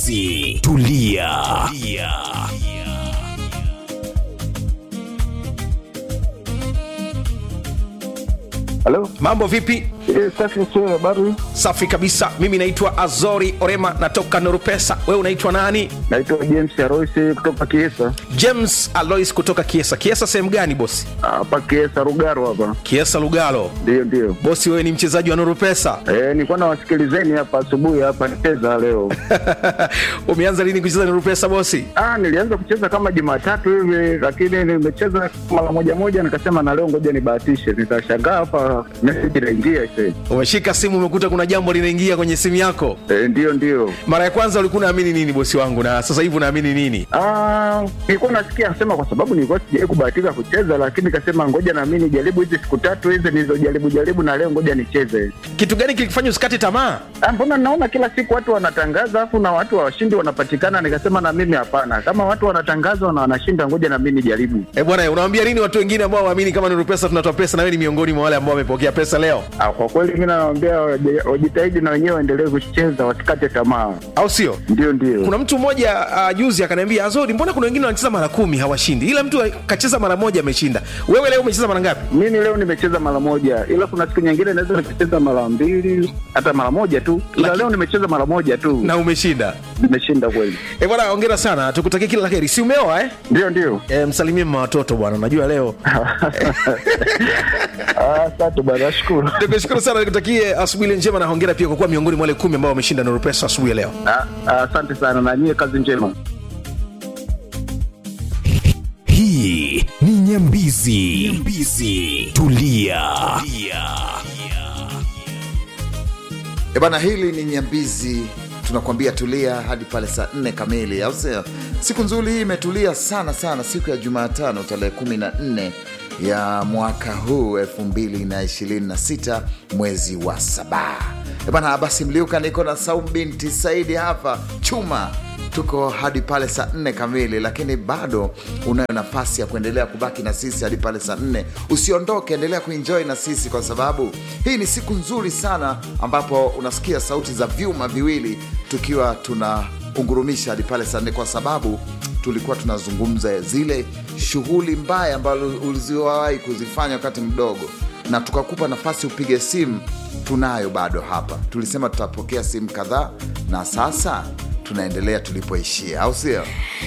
Nyambizi. Tulia. Tulia. Halo, mambo vipi eh, safi sio habari. safi kabisa mimi naitwa azori orema natoka norupesa wewe unaitwa nani Naitwa James Aroisi kutoka Kiesa. james alois kutoka kiesa kiesa sehemu gani bosi Hapa Kiesa Rugaro hapa. kiesa lugalo Ndio ndio. bosi wewe ni mchezaji wa norupesa Eh, nilikuwa nawasikilizeni hapa asubuhi hapa nicheza leo. umeanza lini kucheza norupesa bosi Ah, nilianza kucheza kama Jumatatu hivi lakini nimecheza mara moja moja nikasema na leo ngoja nibahatishe. Nitashangaa hapa message inaingia sasa. umeshika simu umekuta kuna jambo linaingia kwenye simu yako Eh, ndio ndio. mara ya kwanza ulikuwa unaamini nini bosi wangu na sasa hivi unaamini nini Ah, nilikuwa nasikia sema kwa sababu nilikuwa sijawahi kubahatika kucheza lakini nikasema ngoja na mimi nijaribu hizi siku tatu hizi nilizojaribu jaribu na leo ngoja nicheze. kitu gani kilikufanya usikate tamaa Ah, mbona naona kila siku watu wanatangaza afu na watu washindi wanapatikana nikasema na mimi hapana kama watu wanatangaza na wanashinda ngoja na mimi nijaribu e bwana unawambia nini watu wengine ambao waamini kama norupesa tunatoa pesa na wewe ni miongoni mwa wale ambao wamepokea pesa leo ah, kwa kweli mi nawaambia waje- wajitahidi na wenyewe waendelee kucheza wasikate tamaa au sio ndio ndio kuna mtu mmoja uh, juzi akaniambia azori mbona kuna wengine wanacheza mara kumi hawashindi ila mtu kacheza mara moja ameshinda wewe leo umecheza mara ngapi mimi leo nimecheza mara moja ila kuna siku nyingine naweza nikacheza mara mbili hata mara moja tu ila Laki- leo nimecheza mara moja tu na umeshinda nimeshinda kweli e bwana ongera sana tukutakie kila la heri si umeoa eh? ndio ndio e, msalimie mma watoto bwana najua leo Ah, asante bwana nashukuru nikushukuru sana nikutakie asubuhi ile njema na hongera pia kwa kuwa miongoni mwa wale kumi ambao wameshinda norupesa asubuhi ya leo Ah, ah, asante sana na nyie kazi njema Hii ni Nyambizi. Nyambizi. Tulia. Tulia. E bana, hili ni Nyambizi, tunakwambia tulia hadi pale saa nne kamili, au sio? Siku nzuri hii imetulia sana sana, siku ya Jumatano tarehe 14 ya mwaka huu 2026 mwezi wa saba. E bana, basi Mliuka, niko na Saum binti Saidi hapa chuma tuko hadi pale saa nne kamili, lakini bado unayo nafasi ya kuendelea kubaki na sisi hadi pale saa nne. Usiondoke, endelea kuenjoy na sisi, kwa sababu hii ni siku nzuri sana ambapo unasikia sauti za vyuma viwili tukiwa tunaungurumisha hadi pale saa nne, kwa sababu tulikuwa tunazungumza zile shughuli mbaya ambazo ulizowahi kuzifanya wakati mdogo, na tukakupa nafasi upige simu. Tunayo bado hapa, tulisema tutapokea simu kadhaa, na sasa tunaendelea tulipoishia, au sio?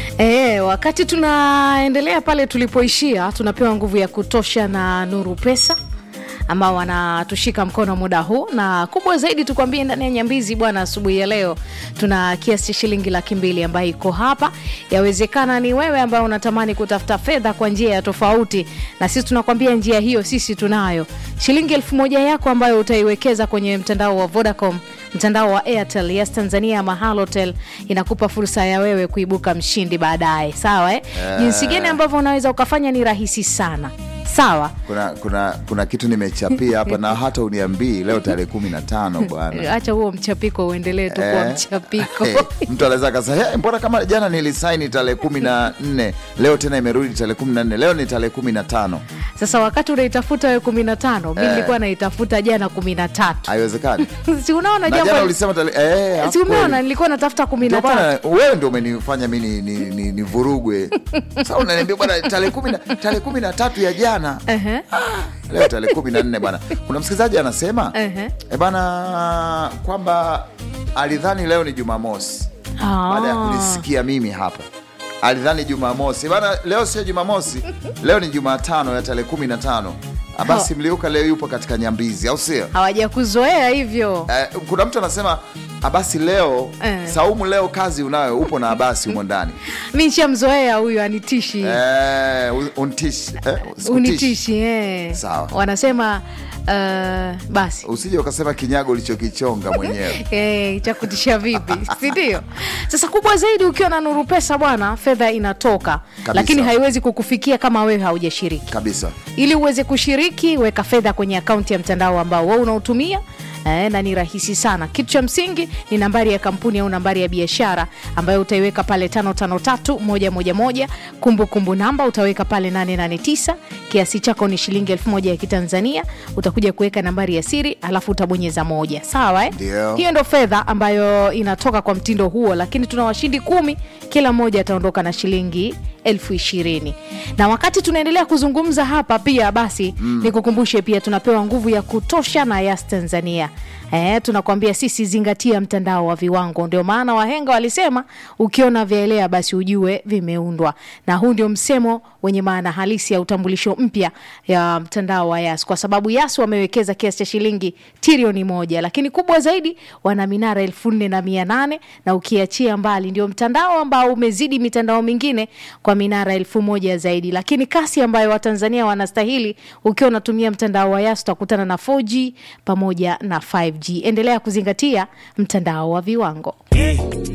E, wakati tunaendelea pale tulipoishia, tunapewa nguvu ya kutosha na Nuru Pesa ambao wanatushika mkono muda huu, na kubwa zaidi tukwambie, ndani ya Nyambizi bwana, asubuhi ya leo tuna kiasi cha shilingi laki mbili ambayo iko hapa. Yawezekana ni wewe ambaye unatamani kutafuta fedha kwa njia ya tofauti, na sisi tunakwambia njia hiyo sisi tunayo. Shilingi elfu moja yako ambayo utaiwekeza kwenye mtandao wa Vodacom mtandao wa Airtel, Yes Tanzania ama Halotel inakupa fursa ya wewe kuibuka mshindi baadaye. Sawa eh? Jinsi gani ambavyo unaweza ukafanya ni rahisi sana. Sawa. Kuna, kuna, kuna kitu nimechapia hapa na hata uniambii leo tarehe kumi na tano bwana. Acha huo mchapiko uendelee tu kuwa Eh. mchapiko. mtu anaweza akasema "Hey, mbona kama jana nilisaini tarehe kumi na nne leo tena imerudi tarehe kumi na nne leo ni tarehe kumi na tano Sasa wakati unaitafuta wewe kumi na tano mi Eh. nilikuwa naitafuta jana kumi na tatu haiwezekani si unaona na jana jambo ulisema tarehe eh, si hapo umeona kweli. nilikuwa natafuta kumi Ndio na tatu maana wewe ndio umenifanya mi ni, ni, ni, ni vurugwe sasa unaniambia bwana tarehe kumi na tarehe kumi na tatu ya jana Ehe. leo tarehe kumi na nne bwana kuna msikilizaji anasema Ehe. e bana kwamba alidhani leo ni jumamosi Ah. baada ya kunisikia mimi hapa alidhani jumamosi bana leo sio jumamosi leo ni jumatano ya tarehe kumi na tano Ah, basi mliuka leo yupo katika nyambizi au sio hawajakuzoea hivyo Eh, kuna mtu anasema abasi leo Eh. saumu leo kazi unayo upo na abasi humo ndani mi nshamzoea huyu anitishi eh, un- untishi eh, usikutishi. unitishi eh. Sawa. wanasema uh, basi usije ukasema kinyago ulichokichonga mwenyewe Eh, cha kutisha vipi sindio sasa kubwa zaidi ukiwa na nuru pesa bwana fedha inatoka Kabisa. lakini haiwezi kukufikia kama wewe haujashiriki kabisa ili uweze kushiriki weka fedha kwenye akaunti ya mtandao ambao wewe unautumia Eh, na ni rahisi sana kitu cha msingi ni nambari ya kampuni au nambari ya biashara ambayo utaiweka pale 553111 kumbukumbu namba utaweka pale 889 kiasi chako ni shilingi elfu moja ya kitanzania utakuja kuweka nambari ya siri alafu utabonyeza moja sawa eh? Ndio. hiyo ndo fedha ambayo inatoka kwa mtindo huo lakini tuna washindi kumi kila mmoja ataondoka na shilingi elfu ishirini na wakati tunaendelea kuzungumza hapa pia basi mm. nikukumbushe pia tunapewa nguvu ya kutosha na yas tanzania Eh, tunakwambia sisi zingatia mtandao wa viwango ndio maana wahenga walisema ukiona vyaelea basi ujue vimeundwa na huu ndio msemo wenye maana halisi ya utambulisho mpya ya mtandao wa yas kwa sababu yas wamewekeza kiasi cha shilingi trilioni moja lakini kubwa zaidi wana minara elfu nne na mia nane na ukiachia mbali ndio mtandao ambao umezidi mitandao mingine kwa minara elfu moja zaidi lakini kasi ambayo watanzania wanastahili ukiwa unatumia mtandao wa yas utakutana na 4g pamoja na 5g endelea kuzingatia mtandao wa viwango